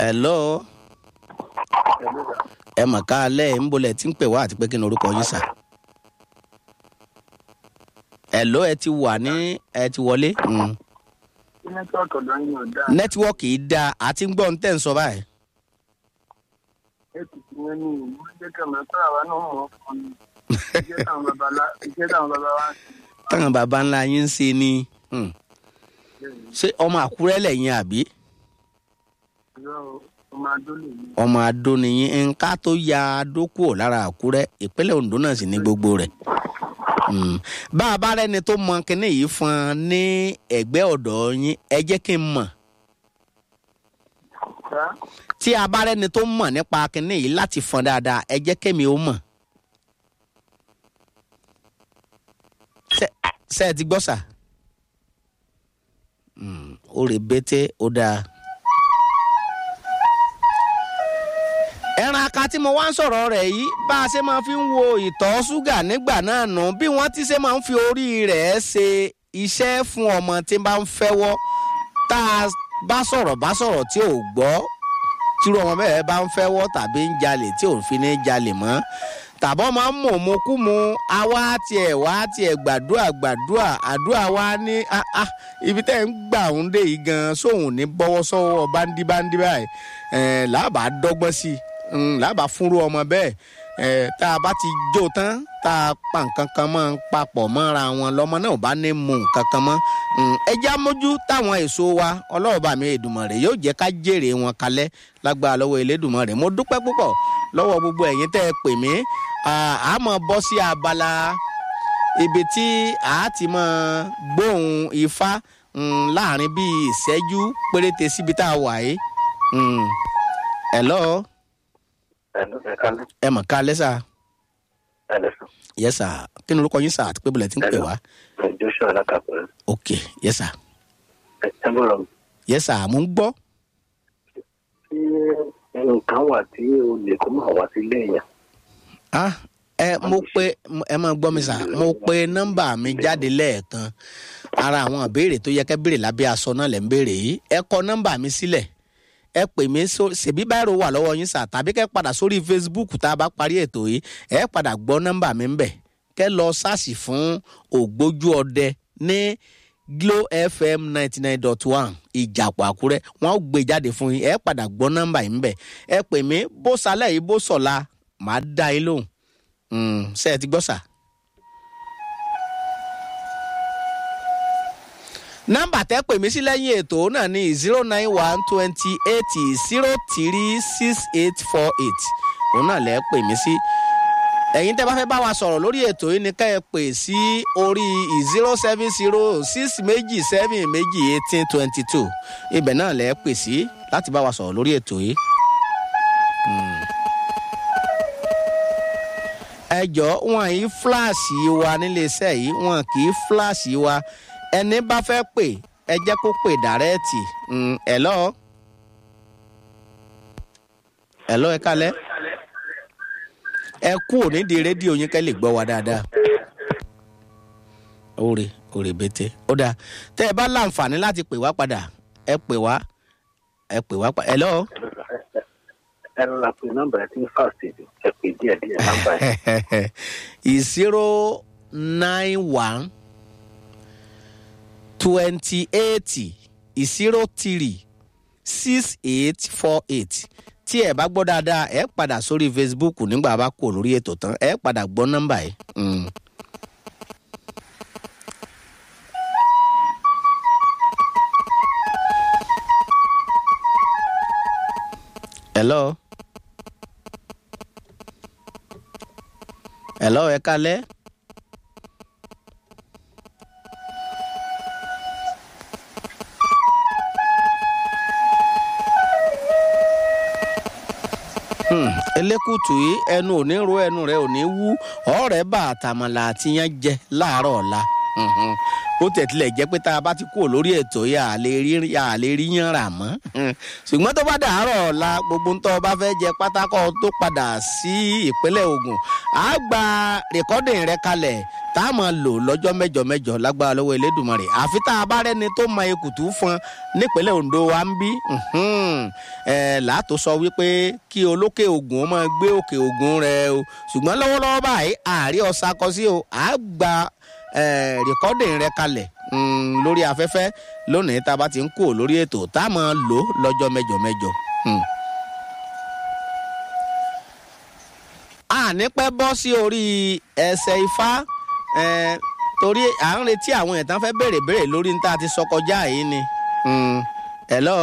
hello ẹ mọ̀ ká alẹ́ ń bolẹ̀ tí ń pè wá àti pé kí ni orúkọ yín sà. hello ẹ ti wà ní ẹ ti wọlé. Mm. nẹ́tíwọ́ọ̀kì ọ̀dọ́ yín ò dáa nẹ́tíwọ́ọ̀kì yìí dáa àti ń gbọ́ ń tẹ̀ ń sọ báyìí. ètùtù yẹn ni ìlú jẹ́ kẹ̀mẹ́ pé àwa náà mọ̀ ọ́ fún mi iṣẹ́ táwọn baba lá iṣẹ́ táwọn baba wá ń táwọn baba ńlá yín ń ṣe ni mm. ṣe ṣé ọmọ àkúrẹ́ lẹ́yìn àbí ìrọ̀ ọmọ adó lè ní. ọmọ adó nìyí nǹka tó ya adó kúrò lára àkúrẹ́ ìpínlẹ̀ ondo náà sì ní gbogbo rẹ̀ Mm. bá a bá rẹni tó mọ kinní yìí fún un ní ẹ̀gbẹ́ ọ̀dọ̀ yín ẹ jẹ́ kí n mọ̀ ṣá tí a bá rẹni tó mọ̀ nípa kinní yìí láti fọn dáadáa ẹ jẹ́ kémi ó mọ̀. Ṣé- ṣé ẹ ti gbọ́ sà? Mm, ó rè bété ó dáa. ẹran aka tí mo wá ń sọ̀rọ̀ rẹ̀ yìí bá a ṣe máa fi ń wo ìtọ̀ ṣúgà nígbà náà nù bí wọ́n ti ṣe máa ń fi orí rẹ̀ ṣe iṣẹ́ fún ọmọ tí bá ń fẹ́wọ́ tá a bá sọ̀rọ̀ bá sọ̀rọ̀ tí ò gbọ́ tírú ọmọ bẹ́ẹ̀ bá ń fẹ́wọ́ tàbí ń jalè tí òun fi ní jalè mọ́ tàbọ̀ máa ń mọ̀ mọ́ kú mu àwa tiẹ̀ wá tiẹ̀ gbàdúrà gbàdúrà àdúrà wa ní ah, ah, ibi tẹ́ ń gbà ń dé yìí gan sóhun ní bọ́wọ́ sọ́wọ́ báńdí báńdí báyìí ẹ̀ làbà dọ́gbọ́n sí i mm, làbà fúnrú ọmọ bẹ́ẹ̀ ẹ̀ tá a bá ti jó tán tá a pa nǹkan kan mọ́ papọ̀ mọ́ra wọn lọ́mọ náà ò bá ní mu nǹkan kan mọ́ Mm, ẹ já mójú táwọn èso wa ọlọ́ọ̀bà mi Èdùmàrè yóò jẹ́ ká jèrè wọn kalẹ̀ lágbára lọ́wọ́ Elédùmarè mo dúpẹ́ púpọ̀ lọ́wọ́ gbogbo ẹ̀yin tẹ́ ẹ pè mí Ah, a máa bọ́ sí abala ibi tí a ti máa gbóhùn ifá mm, láàrin bíi ìṣẹ́jú péréte síbi tá a wà yìí. Mm. hello ẹ̀lú ẹ̀ka lẹ́ ẹ mọ̀ ká lẹ́sà ẹ̀lẹ́sùn yes sir kí ni orúkọ yín sà àti pé bọ̀lẹ̀ tí ń pè wá joshua alákàpẹ́ ok yes sir ẹ bọ̀rọ̀ yes sir mo ń gbọ́ tí nǹkan wà tí o lè kó máa wá sílé èèyàn ah ẹ mo pe ẹ máa gbọ́ mi sà mo pe nọ́mbà mi jáde lẹ́ẹ̀kan ara àwọn ìbéèrè tó yẹ kẹ́ béèrè lábẹ́ aṣọ náà lẹ́ ń béèrè yìí ẹ kọ nọ́mbà mi sílẹ̀ ẹ pè mí só ṣèbí báyìí wà lọ́wọ́ yín sà tàbí kẹ́ padà sórí Facebook tá a bá parí ètò yìí ẹ padà gbọ́ nọ́mbà mi ń bẹ̀ kẹ́ lọ sáàsì fún ògbójú ọdẹ ní Glo FM ninety nine dot one ìjàpọ̀ àkúrẹ́ wọ́n ó gbé jáde fún yín ẹ padà gbọ́ nọ́mbà yìí ń bẹ̀ ẹ pè mí bó salẹ̀ yìí bó sọ̀la màá dá yín lóhùn Mm, ṣé ẹ ti gbọ́ sà. nọ́mbà tẹ́ pè mí sí lẹ́yìn ètò náà ní zero nine one twenty eight zero three six eight four eight òun náà lẹ́ pè mí sí. ẹ̀yin tẹ́ bá fẹ́ bá wa sọ̀rọ̀ lórí ètò yìí ni ká ẹ pè sí orí zero seven zero six méjì seven méjì eighteen twenty two ibẹ̀ náà lẹ́ pè sí láti bá wa sọ̀rọ̀ lórí ètò yìí. ẹ jọ wọn yìí fúláàsì wa níléeṣẹ́ yìí wọn kì í fúláàsì wa ẹni bá fẹ́ pè ẹ jẹ́ kó pè dàrẹ́ẹ̀tì ẹ̀lọ́ ẹ̀lọ́ ẹ kálẹ́ ẹ kú ònídìí rédíò yín kẹ́ lè gbọ́ wa dáadáa òrè òrè bété ó dáa tẹ́ ẹ bá láǹfààní láti pè wá padà ẹ pè wá ẹ pè wá padà ẹ̀lọ́ ẹnu la pe nọ́mbà ẹ ti ń fàṣẹ ẹ pè díẹ̀ díẹ̀ nọ́mbà ẹ. zero nine one twenty eight zero three six eight four eight tí ẹ bá gbọ́ dáadáa ẹ padà sórí Facebook nígbà bá kò lórí ètò tán ẹ padà gbọ́ nọ́mbà yìí. Mm. hello hello ẹ kálẹ́. Hmm, elékùtù yìí ẹnu ò ní ro ẹnu rẹ ò ní wú ọ̀rẹ́ bá àtàmàlà àti yẹn jẹ láàárọ̀ ọ̀la bó tẹ̀ tilẹ̀ jẹ́ pé tá a bá ti kúrò lórí ètò yà á lè rí yà á lè rí yàn rà mọ́ ṣùgbọ́n tó bá dàárọ̀ ọ̀la gbogbo ń tọ́ ọ bá fẹ́ jẹ pátákọ́ tó padà sí ìpínlẹ̀ Ògùn á gba rẹ̀kọ́dìn rẹ kalẹ̀ tá a máa lò lọ́jọ́ mẹ́jọ mẹ́jọ lágbára lọ́wọ́ Elédùmarè àfi tá a bá rẹ́ni tó mọ ekùtù fún nípínlẹ̀ Ondo wa ń bí làátó sọ wípé kí olókè Ògùn ó máa gbé òkè Ògùn rẹ o ṣùgbọ́n lọ́wọ́lọ́wọ́ báyìí àárí ọ̀sà kọ sí o á gba rẹ̀kọ́dìn rẹ kalẹ̀ lórí afẹ́fẹ́ lónìí tá a bá ti ń kó lórí ètò tá a máa lò lọ́jọ́ mẹ́jọ mẹ́jọ. àní pẹ́ bọ́ sí orí ẹsẹ̀ ifá torí à ń retí àwọn ẹ̀tàn fẹ́ béèrè béèrè lórí ní tá a ti sọ kọjá yìí ni. hello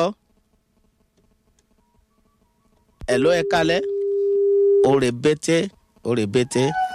hello ẹ kalẹ̀ òrè bété òrè bété.